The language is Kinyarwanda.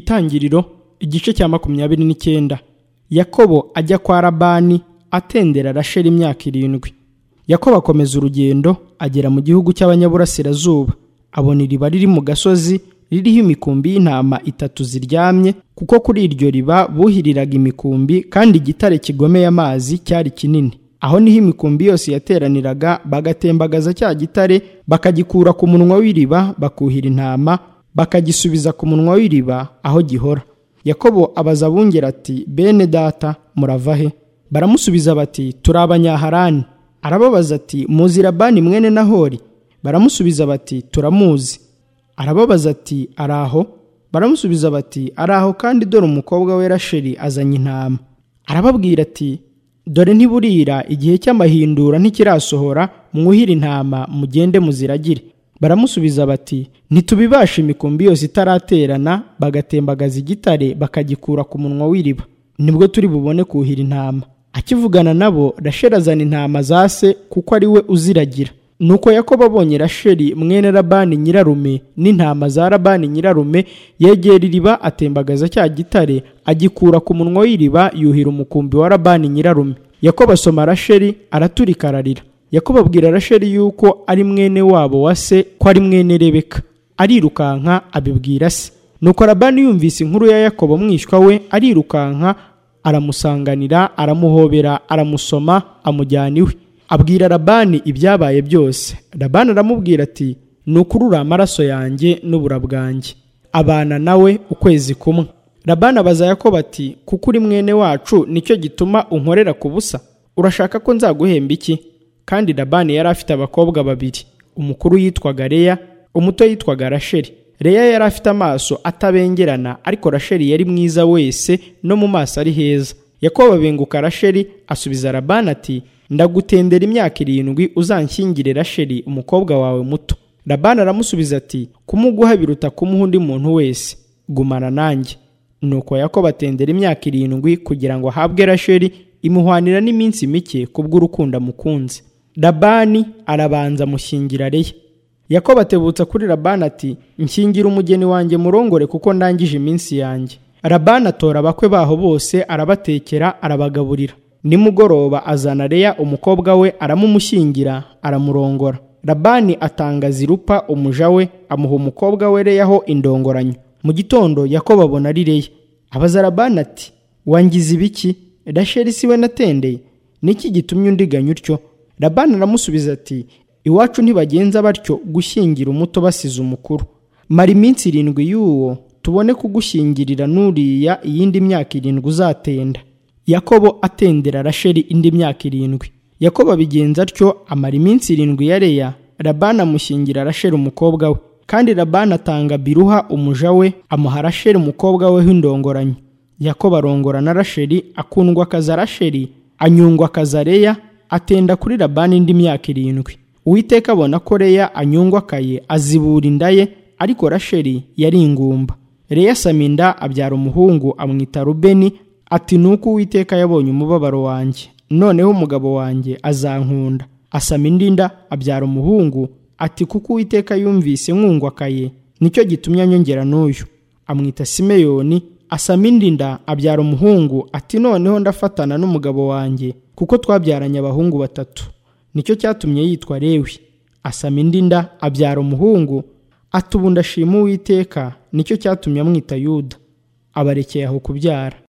itangiriro igice cya makumyabiri n'icyenda yakobo ajya kwa labani atendera rasheli imyaka irindwi yakobo akomeza urugendo agera mu gihugu cy'abanyaburasirazuba abona iriba riri mu gasozi ririho imikumbi y'intama itatu ziryamye kuko kuri iryo riba buhiriraga imikumbi kandi igitare kigomeye amazi cyari kinini aho niho imikumbi yose yateraniraga bagatembagaza cya gitare bakagikura ku munwa w'iriba bakuhira intama bakagisubiza ku munwa w'iriba aho gihora yakobo abaza abungera ati bene data murava he baramusubiza bati turi abanyaharani arababaza ati muzi labani mwene nahori baramusubiza bati turamuzi arababaza ati ari aho baramusubiza bati ari aho kandi dore umukobwa we rasheli azanye intama arababwira ati dore ntiburira igihe cy'amahindura ntikirasohora mwuhire intama mugende muziragire baramusubiza bati ntitubibasha imikumbi yose itaraterana bagatembagaza igitare bakagikura ku munwa w'iriba nibwo turi bubone kuhira intama akivugana nabo rasheli azana intama za se kuko ari we uziragira nuko yakobo abonye rasheli mwene labani nyirarume n'intama za labani nyirarume yegera iriba atembagaza cya gitare agikura ku munwa w'iriba yuhira umukumbi wa labani nyirarume yakobo asoma rasheli araturika ararira yakobo abwira rasheli yuko ari mwene wabo wa se ko ari mwene rebeka arirukanka abibwira se nuko labani yumvise inkuru ya yakobo mwishywa we arirukanka aramusanganira aramuhobera aramusoma amujyana iwe abwira labani ibyabaye byose labani aramubwira ati ni ukurura amaraso yanjye n'ubura bwanjye abana nawe ukwezi kumwe labani abaza yakobo ati kuko uri mwene wacu nicyo gituma unkorera ku busa urashaka ko nzaguhemba iki kandi labani yari afite abakobwa babiri umukuru yitwaga leya umuto yitwaga rasheli leya yari afite amaso atabengerana ariko rasheli yari mwiza wese no mu maso ari heza yakobo abenguka rasheli asubiza labani ati ndagutendera imyaka irindwi uzanshyingire rasheli umukobwa wawe muto labani aramusubiza ati kumuguha biruta kumuha undi muntu wese gumana nanjye nuko yakobo atendera imyaka irindwi kugira ngo ahabwe rasheli imuhwanira n'iminsi mike kubw'urukundo amukunze labani arabanza amushyingira leya yakobo atebutsa kuri labani ati nshingira umugeni wanjye murongore kuko ndangije iminsi yanjye labani atora abakwe baho bose arabatekera arabagaburira nimugoroba azana leya umukobwa we aramumushyingira aramurongora labani atanga zirupa umuja we amuha umukobwa we leyaho indongoranyo mu gitondo yakobo abona ari leya abaza labani ati wangize ibiki rasheli siwe natendeye niki gitumye undiganya utyo labani aramusubiza ati iwacu ntibagenza batyo gushyingira umuto basize umukuru mara iminsi irindwi y'uwo tubone kugushyingirira nuriya iyindi myaka irindwi uzatenda yakobo atendera rasheli indi myaka irindwi yakobo abigenza atyo amara iminsi irindwi ya leya labani amushyingira rasheli umukobwa we kandi labani atanga biruha umuja we amuha rasheli umukobwa we w'indongoranyo yakobo arongora na rasheli akundwa akaza rasheli anyungwa akaza leya atenda kuri labani indi myaka irindwi uwiteka abona ko leya anyungwa akaye azibura inda ye ariko rasheli yari ingumba leya asama inda abyara umuhungu amwita rubeni ati nuko uwiteka yabonye umubabaro wanjye noneho umugabo wanjye azankunda asama indi nda abyara umuhungu ati kuko uwiteka yumvise nkungwakaye nicyo gitumye anyongera n'uyu amwita simeyoni asama indi nda abyara umuhungu ati noneho ndafatana n'umugabo wanjye kuko twabyaranye abahungu batatu nicyo cyatumye yitwa lewi asama indi nda abyara umuhungu ati ubu ndashima uwiteka nicyo cyatumye amwita yuda abarekeye aho kubyara